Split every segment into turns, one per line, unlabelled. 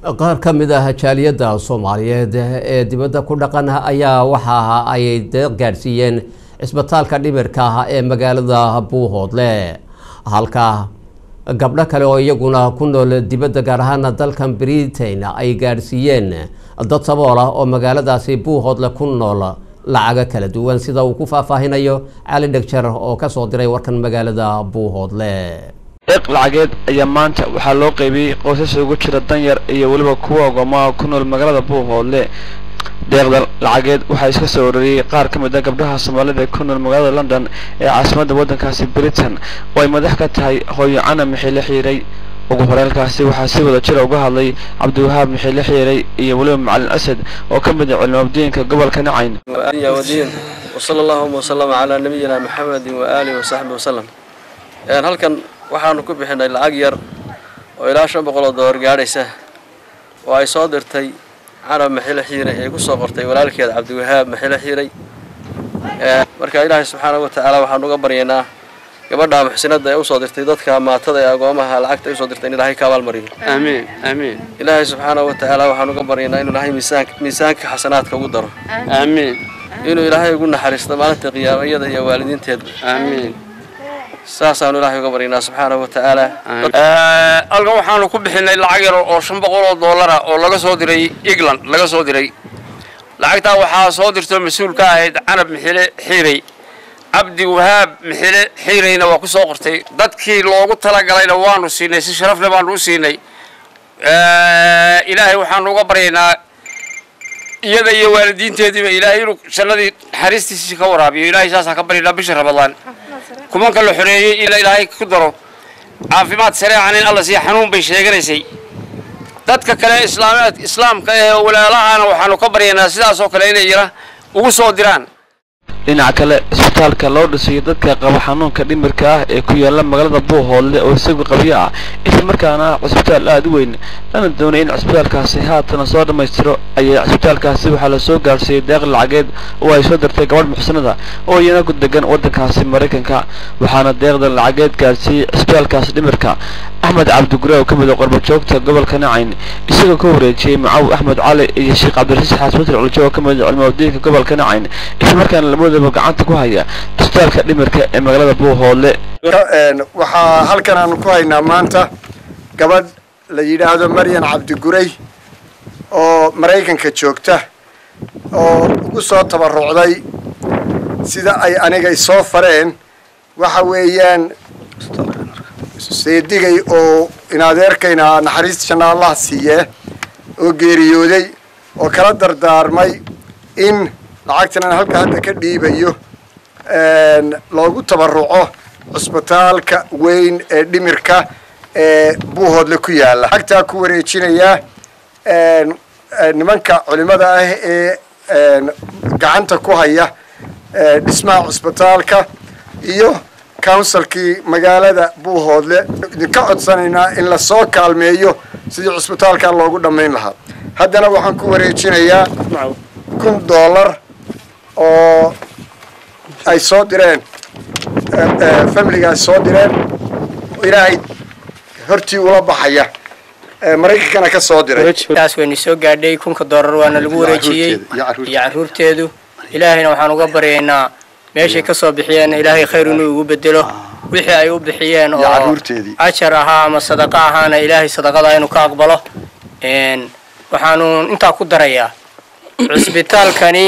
qaar ka mid ah jaaliyadda soomaaliyeed ee dibadda ku dhaqan ayaa waxa ay deeq gaadhsiiyeen cisbitaalka dhimirka ah ee magaalada buuhoodle halka gabdho kale oo iyaguna ku nool dibadda gaar ahaana dalkan britain ay gaadhsiiyeen dad sabool ah oo magaaladaasi buuhoodle ku nool lacago kala duwan sida uu ku faahfaahinayo cali dhegjar oo kasoo diray warkan magaalada buuhoodle
deeq lacageed ayaa maanta waxaa loo qaybiyey qoysas ugu jira danyar iyo weliba kuwa ogoomaha ku nool magaalada buuhoodle deeqda lacageed waxaa iska soo urariyey qaar ka mid a gabdhaha soomaalida ee ku nool magaalada london ee caasimadda waddankaasi britain oo ay madax ka tahay hooyo cana mixiile xiiray ugu horeelkaasi waxaa si wada jira uga hadlay cabdiwahaab mixiile xiiray iyo weliba macalin asad oo ka mid ah culimabdiinka gobolka nacayn
ودين وصلى اللهم وسلم على نبينا محمد وآله وصحبه وسلم een halkan waxaanu ku bixinay lacag yar oo ilaa shan boqol oo dollar gaadhaysa oo ay soo dirtay carab maxile xiiray ee ku soo qortay walaalkeed cabdiwahaab maxile xiiray Ee, marka ilaahay subxaanahu wa tacaala waxaanu uga baryaynaa gabadha muxsinada ee usoo dirtay dadka maatada ee agoomaha lacagta ay usoo dirtay in ilaahay ka abaalmariyo
آمين آمين
ilaahay subxaanahu wa tacaala waxaanu uga baryaynaa inuu ilaahay miisaanka miisaanka xasanaadka ugu daro
آمين
inuu ilaahay ugu naxariisto maalinta qiyaama iyada iyo waalidiinteeda
آمين
saasaanu ilaahay uga baryaynaa subxaanahu wa tacaala
halkan waxaanu ku bixinay lacag yar oo shan boqol oo dollara oo laga soo diray england laga soo diray lacagtaa waxaa soo dirto mas-uul ka ahayd canab mixile xiiray cabdi wahaab mixile xiirayna waa ku soo qortay dadkii loogu talagalayna waanu siinay si sharafle baanu u siinay ilaahay waxaanu uga baryaynaa iyada iyo waalidiinteediiba ilaahay inuu jannadii naxariistiisii ka waraabiyo ilaahay saasaan ka baryaynaa bisha ramadaan kumanka la xoreeyey ila ilaahay ku daro caafimaad sareecan in alla siiya xanuun bay sheeganaysay dadka kale islaamaad islaamka ee walaalahana waxaanu ka baryaynaa sidaas oo kale inay yara ugu soo diraan
dhinaca kale isbitaalka loo dhisayo dadka qaba xanuunka dhimirka ah ee ku yaala magaalada buuhoodle oo isagu qabyo ah isla markaana ah cisbitaal aada u weyn lana doonay in cisbitaalkaasi haatan soo dhammaystiro ayaa cisbitaalkaasi waxaa la soo gaarsiiyey deeq lacageed oo ay soo dirtay gabadh muxsinada oo iyana ku degan waddankaasi maraykanka waxaana deeqdan lacageed gaarsiiyey cisbitaalkaasi dhimirka axmed cabdigure oo ka mid ah qorbojoogta gobolka nacayn isagoo ka wareejiyey macaw axmed cali iyo sheekh cabdirasiis xaasmatir culjo oo ka mid ah culimadiinka gobolka nacayn isla markaana lamadaba gacanta ku haya cisbitaalka dhimirka ee magaalada buuhoodle
waxaa halkan aanu ku haynaa maanta gabadh la yidhaahdo maryan cabdigurey oo maraykanka joogta oo ugu soo tabarucday sida ay aniga isoo fareen waxa weeyaan seedigay oo inadeerkayna naxariis janna allah siiyee oo geeriyooday oo kala dardaarmay in lacagtan aan halka hadda ka dhiibayo loogu tabaruco cusbitaalka weyn ee dhimirka ee buuhoodle ku yaalla lacagtaa ku wareejinayaa nimanka culimada ah ee gacanta ku haya dhismaha cusbitaalka iyo counsilkii magaalada buuhoodle idinka codsanaynaa in lasoo kaalmeeyo sidii cusbitaalka loogu dhammayn lahaa haddana waxaan ku wareejinayaa kun dollar oo ay soo direen familigaas soo direen ilaahay hortii ula baxaya maraykankana ka soo diray
taas waynu soo gaadhay kunka doolar waana lagu wareejiyey iyo caruurteedu ilaahayna waxaan uga baryaynaa meeshay ka soo bixiyeen ilaahay khayr inuu ugu bedelo wixii ay u bixiyeen oo ajar ahaa ama sadaqa ahaana ilaahay sadaqada inuu ka aqbalo waxaanu intaa ku darayaa cusbitaalkani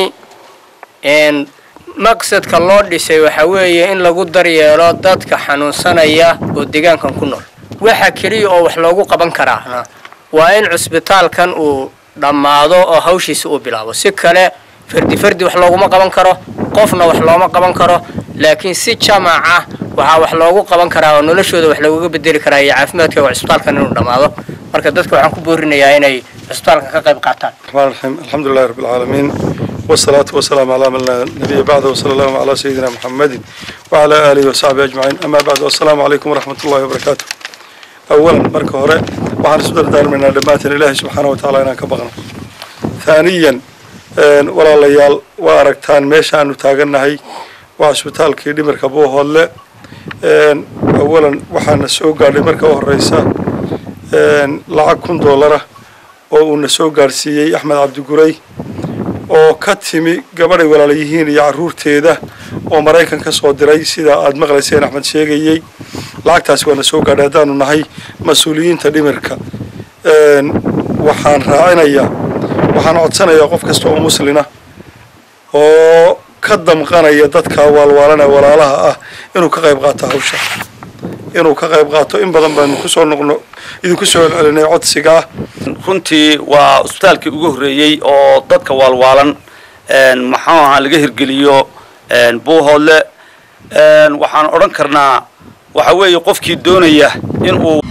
maqsadka loo dhisay waxa weeye in lagu daryeelo dadka xanuunsanaya oo deegaankan ku nool waxa keliya oo wax loogu qaban karaana waa in cusbitaalkan uu dhammaado oo hawshiisa uu bilaabo si kale fardi fardi wax looguma qaban karo qofna wax looma qaban karo laakiin si jamaca waxaa wax loogu qaban karaa oo noloshooda wax loogaga bedeli karaa iyo caafimaadka waa cusbitaalkan inuu dhammaado marka dadka waxaan ku boorinayaa inay cusbitaalkan ka qayb qaataan
الرحمن الرحيم الحمد لله رب العالمين والصلاة والسلام على من لا نبي بعده وصلى الله على سيدنا محمد وعلى آله وصحبه أجمعين أما بعد والسلام عليكم ورحمة الله وبركاته أولا مركة هراء وعن سدر دار من دمات الله سبحانه وتعالى إنا كبغنا ثانيا ولا ليال واركتان ميشان وتاغنا هي وعسبتال كي دي مركبوه هلا أولا وحان السوق قال مركة الرئيسة لعب كن دولارة oo uuna soo gaadhsiiyey axmed cabdiguray oo ka timi gabadhay walaala yihiin iyo carruurteeda oo maraykan ka soo diray sida aad maqlayseen axmed sheegayey lacagtaasi waana soo gaadhay haddaanu nahay mas-uuliyiinta dhimirka waxaan raacinayaa waxaan codsanayaa qof kasta oo muslina oo ka damqanaya dadka waalwaalana walaalaha ah inuu ka qayb qaato hawsha inuu ka qayb qaato in badan baanu kusoo noqno idinku soo celcelinay codsigaa
runtii waa isbitaalkii ugu horreeyey oo dadka waalwaalan maxuu ahaa laga hirgeliyo buuhoodle waxaan odhan karnaa waxa weeye qofkii doonaya in uu